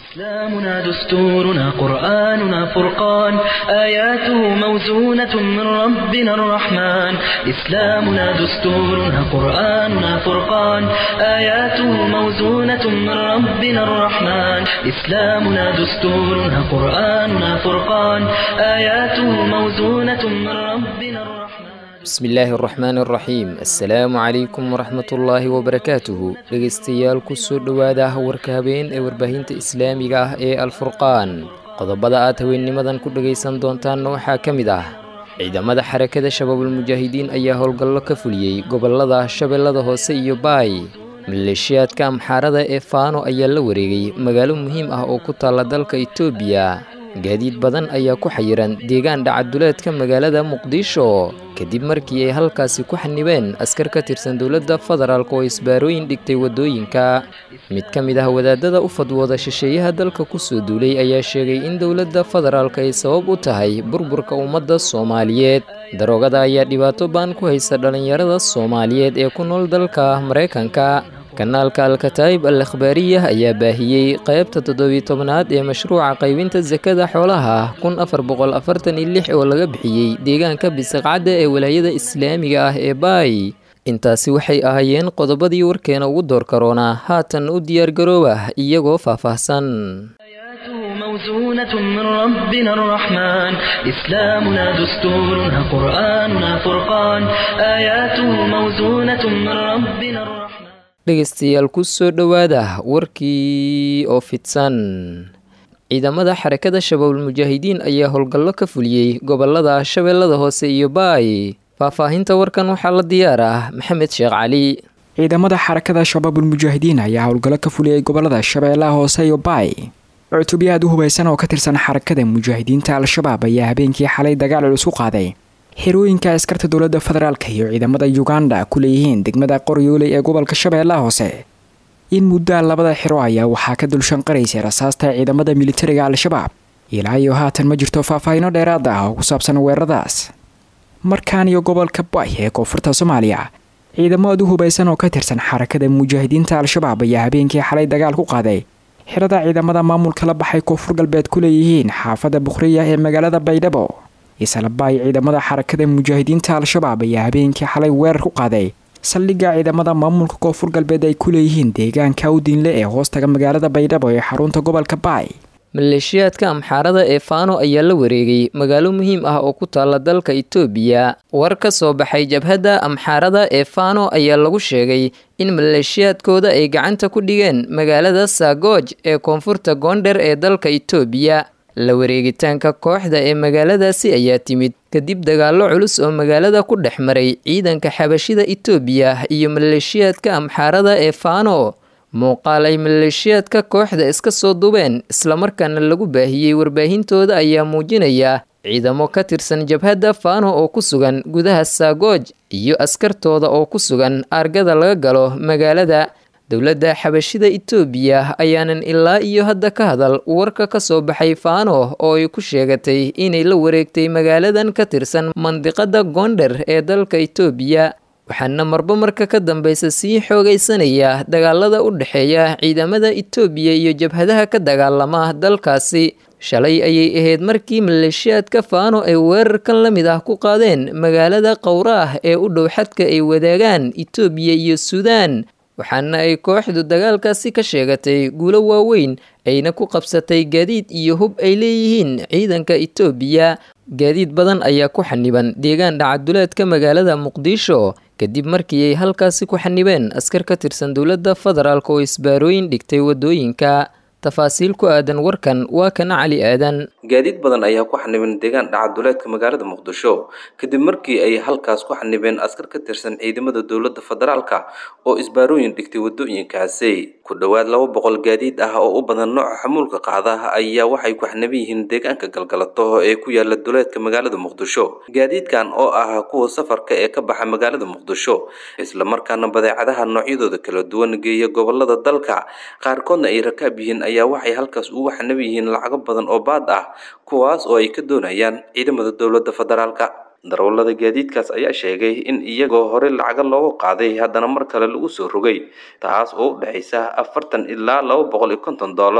إسلامنا دستورنا قرآننا فرقان آياته موزونة من ربنا الرحمن إسلامنا دستورنا قرآننا فرقان آياته موزونة من ربنا الرحمن إسلامنا دستورنا قرآننا فرقان آياته موزونة من ربنا الرحمن bismi illaahi araxmaan araxiim assalaamu calaykum waraxmatullaahi wabarakaatuhu dhegaystayaal kusoo dhowaada warka habeen ee warbaahinta islaamiga ah ee alfurqaan qodobada aad haweennimadan ku dhegaysan doontaanna waxaa ka mid ah ciidamada xarakada shabaabulmujaahidiin ayaa howlgallo ka fuliyey gobollada shabeellada hoose iyo baay maleeshiyaadka amxaarada ee faano ayaa la wareegay magaalo muhiim ah oo ku taalla dalka itoobiya gaadiid badan ayaa ku xayiran deegaan dhacaduleedka magaalada muqdisho kadib markii ay halkaasi ku xanibeen askar ka tirsan dowladda federaalk oo isbaarooyin dhigtay waddooyinka mid ka mid ah wadaadada u fadwooda shisheeyaha dalka kusoo duulay ayaa sheegay in dowladda federaalk ay sabab u tahay burburka ummadda soomaaliyeed daroogada ayaa dhibaato baan ku haysa dhallinyarada soomaaliyeed ee ku nool dalka maraykanka kanaalka alkataa'ib al akhbaariyah ayaa baahiyey qaybta toddobiyi tobnaad ee mashruuca qaybinta sakada xoolaha kun afar boqol afartan iyo lix oo laga bixiyey deegaanka bisaqcadda ee walaayada islaamiga ah ee baay intaasi waxay ahaayeen qodobadii warkeena ugu door karoonaa haatan u diyaargarooba iyagoo faahfaahsan موزونة من ربنا الرحمن إسلامنا دستورنا قرآننا فرقان آياته موزونة من ربنا الرحمن dhegaystayaal ku soo dhowaada warkii oo fidsan ciidamada xarakada shabaabulmujaahidiin ayaa howlgallo ka fuliyey gobollada shabeellada hoose iyo baay faahfaahinta warkan waxaa la diyaar ah maxamed sheekh cali ciidamada xarakada shabaabulmujaahidiin ayaa howlgallo ka fuliyey gobollada shabeellaha hoose iyo baay cutubyo aad u hubaysan oo ka tirsan xarakada mujaahidiinta al-shabaab ayaa habeenkii xalay dagaal culus u qaaday xerooyinka askarta dowladda federaalk iyo ciidamada uganda ku leeyihiin degmada qoryooley ee gobolka shabeellaha hoose in muddaa labada xero ayaa waxaa ka dulshanqaraysay rasaasta ciidamada militariga al-shabaab ilaa iyo haatan ma jirto faahfaahino dheeraad ah oo ku saabsan weeraradaas markaan iyo gobolka bay ee koonfurta soomaaliya ciidamo aad u hubaysan oo ka tirsan xarakada mujaahidiinta al-shabaab ayaa habeenkii xalay dagaal ku qaaday xerada ciidamada maamulka la baxay koonfur galbeed ku leeyihiin xaafadda bukhriya ee magaalada baydhabo islabaay ciidamada xarakada mujaahidiinta al-shabaab ayaa habeenkii xalay weerar ku qaaday saldhigga ciidamada maamulka koonfur galbeed ay ku leeyihiin deegaanka awdiinle ee hoostaga magaalada baydhabo ee xarunta gobolka baay maleeshiyaadka amxaarada ee faano ayaa la wareegay magaalo muhiim ah oo ku taalla dalka itoobiya war ka soo baxay jabhadda amxaarada ee faano ayaa lagu sheegay in maleeshiyaadkooda ay gacanta ku dhigeen magaalada saagooj ee koonfurta goondher ee dalka itoobiya la wareegitaanka kooxda ee magaaladaasi ayaa timid kadib dagaallo culus oo magaalada ku dhex maray ciidanka xabashida itoobiya iyo maleeshiyaadka amxaarada ee faano muuqaal ay maleeshiyaadka kooxda iska soo dubeen islamarkaana lagu baahiyey warbaahintooda ayaa muujinaya ciidamo ka tirsan jabhadda faano oo ku sugan gudaha saagooj iyo askartooda oo ku sugan aargada laga galo magaalada dowladda xabashida itoobiya ayaanan ilaa iyo hadda ka hadal warka ka soo baxay faano oo ay ku sheegatay inay la wareegtay magaaladan ka tirsan mandiqada goondher ee dalka itoobiya waxaana marba marka ka dambeysa sii xoogaysanaya dagaalada u dhexeeya ciidamada itoobiya iyo jabhadaha ka dagaalama dalkaasi shalay ayay ahayd markii maleeshiyaadka faano ay weerarkan la mid ah ku qaadeen magaalada qowraah ee u dhow xadka ay wadaagaan itoobiya iyo suudaan waxaana ay kooxdu dagaalkaasi ka sheegatay guulo waaweyn ayna ku qabsatay gaadiid iyo hub ay leeyihiin ciidanka itoobiya gaadiid badan ayaa ku xaniban deegaan dhacaduleedka magaalada muqdisho kadib markii ay halkaasi ku xanibeen askar ka tirsan dowladda federaalk oo isbaarooyin dhigtay waddooyinka tafaasiil ku aadan warkan waa kana cali aadan gaadiid badan ayaa ku xaniban deegaan dhacaduleedka magaalada muqdisho kadib markii ay halkaas ku xanibeen askar ka tirsan ciidamada dowladda federaalka oo isbaarooyin dhigtay waddooyinkaasi ku dhowaad laba boqol gaadiid ah oo u badan nooca xamuulka qaada ayaa waxay ku xaniban yihiin deegaanka galgalato ee ku yaala duleedka magaalada muqdisho gaadiidkan oo ah kuwa safarka ee ka baxa magaalada muqdisho islamarkaana badeecadaha noocyadooda kala duwan geeya gobolada dalka qaarkoodna ay rakaab yihiin ayaa waxay halkaas ugu xanab yihiin lacago badan oo baad ah kuwaas oo ay ka doonayaan ciidamada dowladda federaalka darawallada gaadiidkaas ayaa sheegay in iyagoo hore lacago loogu qaaday haddana mar kale lagu soo rogay taas oo u dhexaysa afartan ilaa laba boqol iyo konton dollar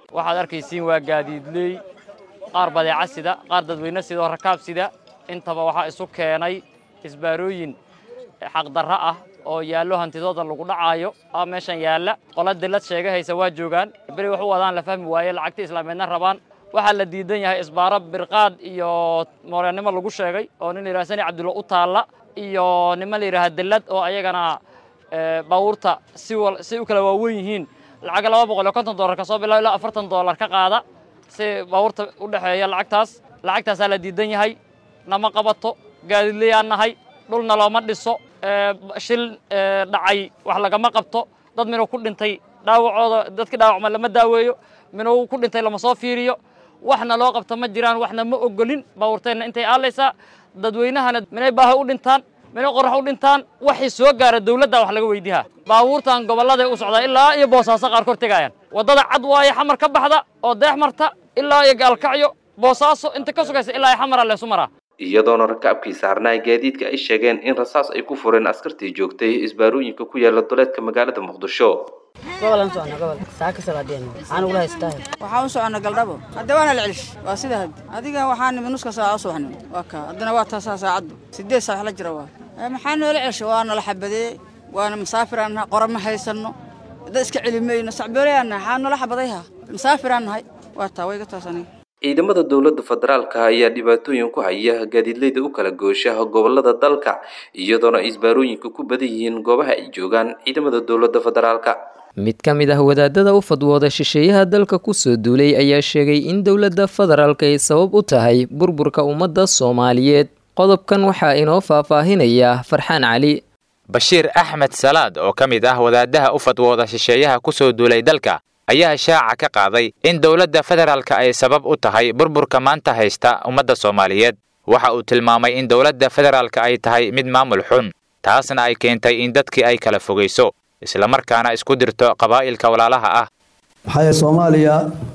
waxaad arkaysiin waa gaadiidley qaar badeeca sida qaar dadweyne sida oo rakaab sida intaba waxaa isu keenay isbaarooyin xaqdarra ah oo yaallo hantidooda lagu dhacaayo aa meeshan yaalla qola dillad sheegahaysa waa joogaan beri wax u wadaan la fahmi waaye lacagta islaameedna rabaan waxaa la diidan yahay isbaaro birqaad iyo mooryanimo lagu sheegay oo nin la yidhaha sani cabdulla u taalla iyo niman la yidhaha dillad oo ayagana baabuurta si si u kala waawen yihiin lacaga laba boqol iyo konton dollar ka soo bilaabo ilaa afartan dollar ka qaada si baabuurta u dhexeeya lacagtaas lacagtaasaa la diidan yahay nama qabato gaadiidlayaan nahay dhulna looma dhiso shil dhacay wax lagama qabto dad minuu ku dhintay dhaawacooda dadkii dhaawacma lama daaweeyo minuu ku dhintay lama soo fiiriyo waxna loo qabta ma jiraan waxna ma ogolin baabuurteenna intay aalaysaa dadweynahana minay baaha u dhintaan minay qorax u dhintaan waxay soo gaara dawladda wax laga weydiihaa baabuurtan gobolladay u socdaa ilaa iyo boosaaso qaarkood tegaayaan waddada cad waaye xamar ka baxda oo deex marta ilaa iyo gaalkacyo boosaaso inta ka sugaysa ilaa iyo xamara leesu maraa iyadoona rakaabkii saarnaa gaadiidka ay sheegeen in rasaas ay ku fureen askartii joogtay isbaarooyinka ku yaala duleedka magaalada muqdisho gobolan socona gobol saaka salaadeen waxaan ugula haystaa waxaan u socona galdhabo hadda waana la celish waa sida hadda adiga waxaan nimi nuska saaca u subaxnimo waa kaa haddana waa taasaa saacaddu sideed saac la jira waa maxaa noola celsha waa nala xabadee waana masaafiraan nahay qora ma haysanno dad iska celi mayno sacboolayaan nahay xaa noola xabadayha masaafiraan nahay waa taa wayga taas aniga ciidamada dowladda federaalka ayaa dhibaatooyin ku haya gaadiidleyda u kala goosha gobolada dalka iyadoona ay isbaarooyinka ku badan yihiin goobaha ay joogaan ciidamada dowladda federaalka mid ka mid ah wadaadada u fadwooda shisheeyaha dalka kusoo duulay ayaa sheegay in dowladda federaalk ay sabab u tahay burburka ummadda soomaaliyeed qodobkan waxaa inoo faahfaahinaya farxaan cali bashiir axmed salaad oo ka mid ah wadaadaha u fadwooda shisheeyaha kusoo duulay dalka ayaa shaaca ka qaaday in dowladda federaalka ay sabab u tahay burburka maanta haysta ummadda soomaaliyeed waxa uu tilmaamay in dowladda federaalka ay tahay mid maamul xun taasna ay keentay in dadkii ay kala fogayso islamarkaana isku dirto qabaa'ilka walaalaha ah maxaa soomaaliya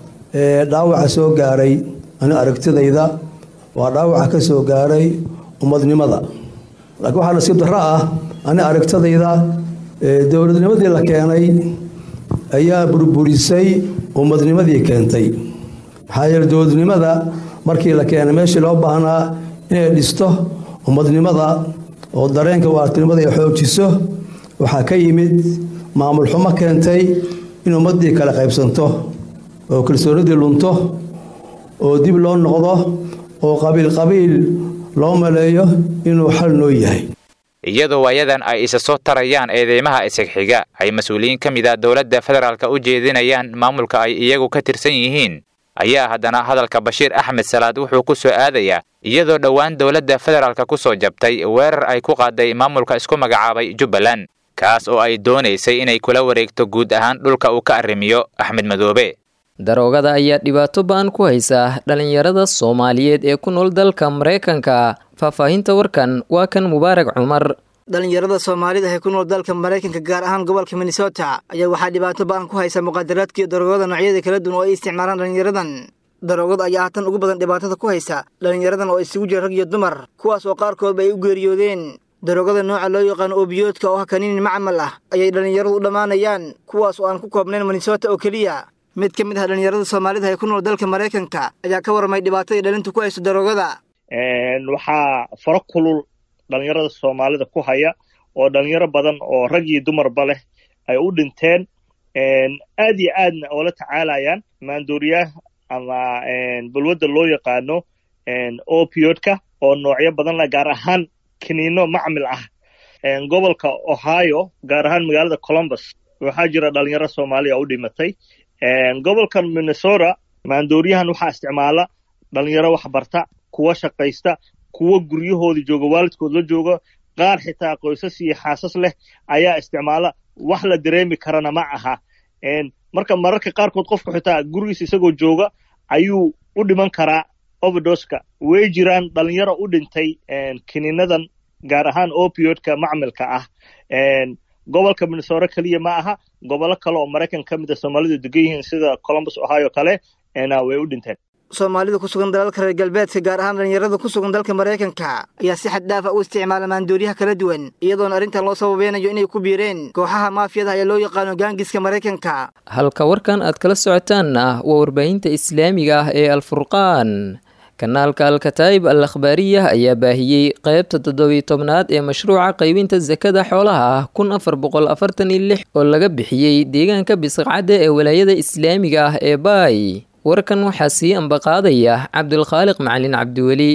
dhaawaca soo gaaray ani aragtidayda waa dhaawaca ka soo gaaray ummadnimada laakiin waxaa nasiib darro ah ani aragtidayda dowladnimadii la keenay ayaa burburisay ummadnimadii keentay maxaa yeele dowladnimada markii la keenay meeshii loo baahnaa inay dhisto ummadnimada oo dareenka waartinimada ay xoojiso waxaa ka yimid maamul xumo keentay in ummaddii kala qaybsanto oo kalsoonidii lunto oo dib loo noqdo oo qabiil qabiil loo maleeyo inuu xal noo yahay iyadoo waayadan ay isa soo tarayaan eedeymaha isagxiga ay mas-uuliyiin ka mid a dowladda federaalka u jeedinayaan maamulka ay iyagu ka tirsan yihiin ayaa haddana hadalka bashiir axmed salaad wuxuu ku soo aadayaa iyadoo dhowaan dowladda federaalka ku soo jabtay weerar ay ku qaaday maamulka isku magacaabay jubbaland kaas oo ay doonaysay inay kula wareegto guud ahaan dhulka uu ka arrimiyo axmed madoobe daroogada ayaa dhibaato ba-an ku haysa dhalinyarada soomaaliyeed ee ku nool dalka maraykanka faahfaahinta warkan waa kan mubaarak cumar dhalinyarada soomaalida ee ku nool dalka maraykanka gaar ahaan gobolka minnesota ayaa waxaa dhibaato ba-an ku haysa muqaadaraadkiiyo daroogada noocyada kala duwan oo ay isticmaalaan dhalinyaradan daroogada ayaa haatan ugu badan dhibaatada ku haysa dhalinyaradan oo isugu jira rag iyo dumar kuwaas oo qaarkoodba ay u geeriyoodeen daroogada nooca loo yaqaano oobiyoodka oo ah kaniinin macmal ah ayay dhalinyaradu u dhammaanayaan kuwaas oo aan ku koobnayn minnesota oo keliya mid ka mid ah dhalinyarada soomaalida ee ku nool dalka maraykanka ayaa ka warramay dhibaatadii dhalintu ku hayso daroogada waxaa faro kulul dhalinyarada soomaalida ku haya oo dhalinyaro badan oo rag iyo dumarba leh ay u dhinteen aad iyo aadna oo la tacaalayaan maandooriyaha ama balwadda loo yaqaano opiodka oo noocyo badan leh gaar ahaan kaniino macmil ah gobolka ohio gaar ahaan magaalada columbus waxaa jira dhalinyaro soomaaliya u dhimatay gobolkan minnesota maandooriyahan waxaa isticmaala dhalinyaro waxbarta kuwa shaqaysta kuwa guryahoodii jooga waalidkood la jooga qaar xitaa qoysas iyo xaasas leh ayaa isticmaala wax la dareemi karana ma aha marka mararka qaarkood qofku xitaa gurigiisa isagoo jooga ayuu u dhiman karaa overdoska way jiraan dhalinyaro u dhintay kiniinadan gaar ahaan opiodka macmilka ah gobolka minnesota keliya ma aha gobollo kale oo maraykan ka mid a soomaalidu degan yihiin sida columbus ohio kale way u dhinteen soomaalida ku sugan dalalka reer galbeedka gaar ahaan dhallinyarada ku sugan dalka maraykanka ayaa si xad dhaafa u isticmaala maandooriyaha kala duwan iyadoona arrintan loo sababeynayo inay ku biireen kooxaha maafiyada ayaa loo yaqaano gaangiska maraykanka halka warkan aad kala socotaanna waa warbaahinta islaamiga ah ee alfurqaan kanaalka alkataa'ib al akhbaariyah ayaa baahiyey qaybta toddobiy tobnaad ee mashruuca qaybinta sakada xoolaha ah kun afar boqol afartan iyo lix oo laga bixiyey deegaanka bisqacadda ee walaayada islaamiga ah ee baay warkan waxaa sii ambaqaadaya cabdulkhaaliq macalin cabdiweli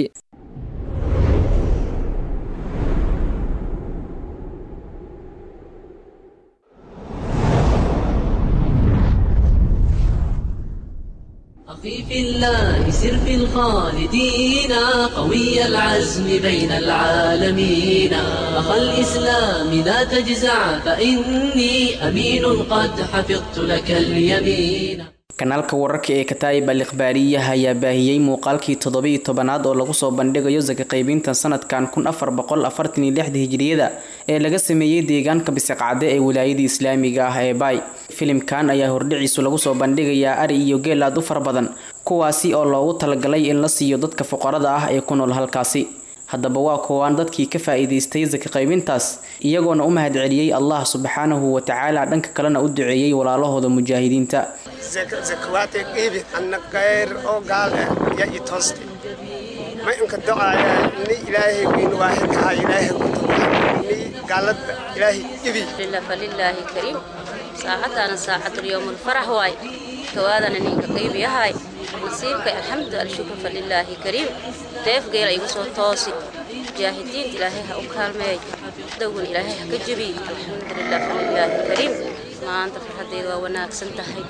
أخي في الله سر في الخالدين قوي العزم بين العالمين أخا الإسلام لا تجزع فإني أمين قد حفظت لك اليمين kanaalka wararka ee kataa'ib al ikhbaariyaha ayaa baahiyey muuqaalkii toddobiiyo tobanaad oo lagu soo bandhigayo saka qaybintan sanadkan kun afar boqol afartan iyo lixda hijriyada ee laga sameeyey deegaanka bisiqcade ee wilaayada islaamiga ah ee baay filimkan ayaa hordhiciisu lagu soo bandhigayaa ari iyo geel aad u fara badan kuwaasi oo loogu talagalay in la siiyo dadka fuqarada ah ee ku nool halkaasi haddaba waa kuwaan dadkii ka faa'iidaystay saka qaybintaas iyagoona u mahadceliyey allah subxaanahu wa tacaala dhanka kalena u duceeyey walaalahooda mujaahidiinta zakawaate qiibi anna kayr oo gaal eh ya i tooste ma inka docaaya ni ilaahay wiin waaxidkaha ilaahay ni gaalada ilaahay ibi falilaahi kariim saacaddaana saacadulyowm alfarax waay kawaadana ninka qaybiyahay nasiibka alxamdu alshukru falilaahi kariim deefgeela igu soo toosi mujaahidiinta ilaahay ha u kaalmeey dowgan ilaahay ha ka jebiy alxamdulilah falilaahi kariim maanta farxaddeeda waa wanaagsan tahay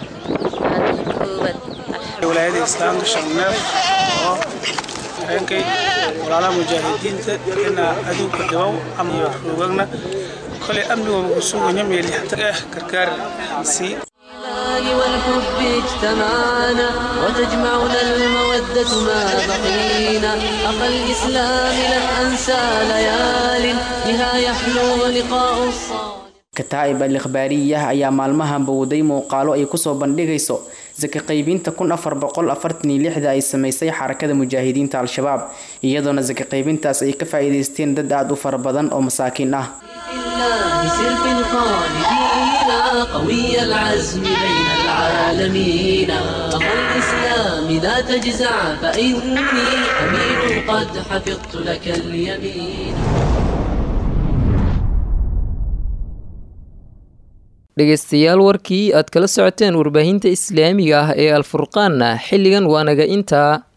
koowaad walaayada islaamka sharneef oo habeenkay walaalaha mujaahidiinta ina aduunka dhibow amniyo roogagna kolay amnigooda ku suganya meelixta ah gargaar sii والحب اجتمعنا وتجمعنا المودة ما بقينا أخا الإسلام لن أنسى ليال بها يحلو لقاء الصالح kataa'ib al ikhbaariyah ayaa maalmahan bowday muuqaalo ay kusoo bandhigayso saka qaybinta kun afar boqol afartan iyo lixda ay samaysay xarakada mujaahidiinta al-shabaab iyadoona saka qaybintaas ay ka faa'iidaysteen dad aada u fara badan oo masaakiin ah قوي العزم بين العالمين أخا الإسلام لا تجزع فإني أمين قد حفظت لك اليمين dhegaystayaal warkii aad kala socoteen warbaahinta islaamiga ah ee alfurqaanna xilligan waa naga intaa